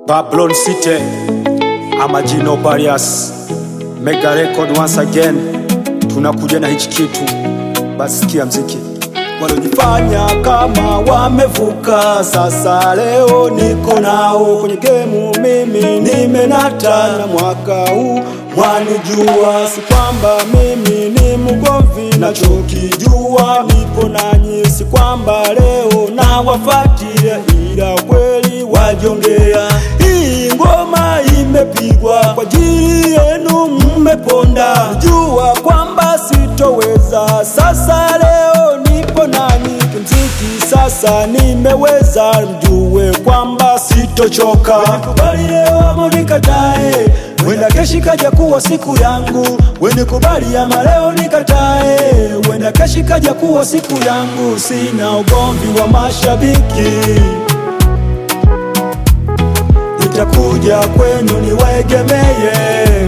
Babylon City, Amagino Barriers, Mega Record once again, tunakuja na hichi kitu, basi sikia mziki walojifanya kama wamevuka, sasa leo niko nao kwenye gemu, mimi nimenata na mwaka huu mwanijua, si kwamba mimi ni mgomvi, nachokijua nipo nanyi, si kwamba leo nawafuatia, ila kweli wajongea. Hii ngoma imepigwa kwa ajili yenu, mmeponda, jua kwamba sitoweza, sasa leo nipo nanyi kimziki, sasa nimeweza, mjue kwamba sitochoka. Kubali leo ama unikatae, wenda keshi kaja kuwa siku yangu, wene kubali ama leo nikatae, wenda keshi kaja kuwa siku yangu, sina ugomvi wa mashabiki nitakuja kwenu niwaegemeye,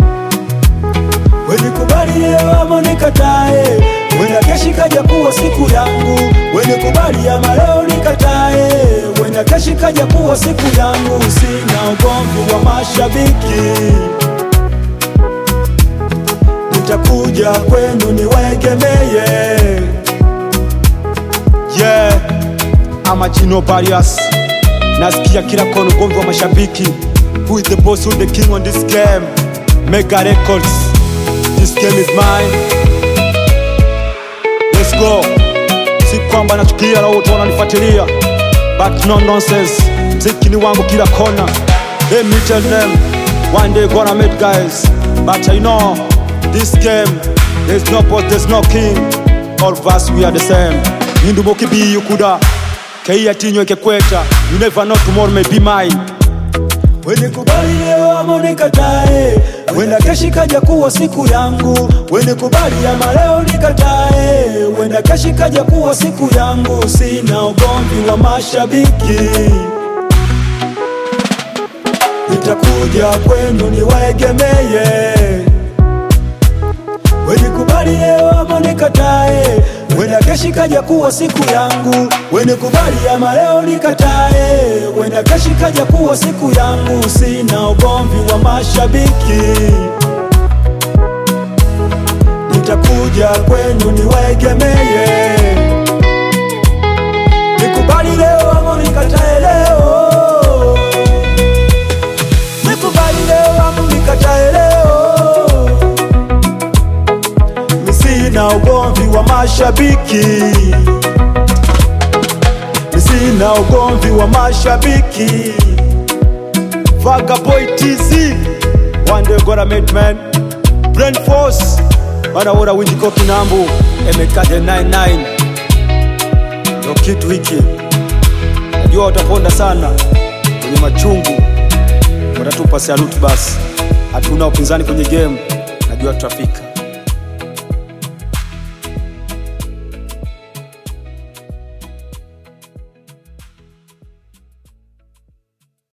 wenikubali leo ama nikatae, wenda keshi kaja kuwa siku yangu, wenikubali ama leo nikatae, wenda keshi kaja kuwa siku yangu, sina ugomvi wa mashabiki, nitakuja kwenu niwaegemeye, yeah, ama Gino Barriers nasikia kila kona ugomvi wa mashabiki who is the boss who the king on this game mega records this game is mine let's go si kwamba nachukia na wote wananifuatilia but no nonsense mziki ni wangu kila kona let me tell them one day gonna meet guys but i know this game there's no boss there's no king all of us we are the same nyindumokibi ukuda Kei tinyo kekweta You never know tomorrow may be mine Wene kubali leo ama unikatae Wenda keshi kaja kuwa siku yangu Wene kubali ama leo nikatae Wenda keshi kaja kuwa siku yangu Sina ugomvi wa mashabiki Nitakuja kwenu niwaegemeye Wenikubali leo ama nikatae, wenda keshi kaja kuwa siku yangu. Wenikubali ama leo nikatae, wenda keshi kaja kuwa siku yangu. Sina ugomvi wa mashabiki, nitakuja kwenu niwaegemeye. Nikubali leo ama nikatae leo, nikubali leo ama nikatae leo sina ugomvi wa mashabiki, sina ugomvi wa mashabiki. Vagaboy TZ, one day gonna meet man. Brain Force, bana wora winjiko kinambu, emekade 99 ndo kitu hiki, najua wataponda sana kwenye machungu, watatupa saluti basi. Hatuna upinzani kwenye game, najua tutafika.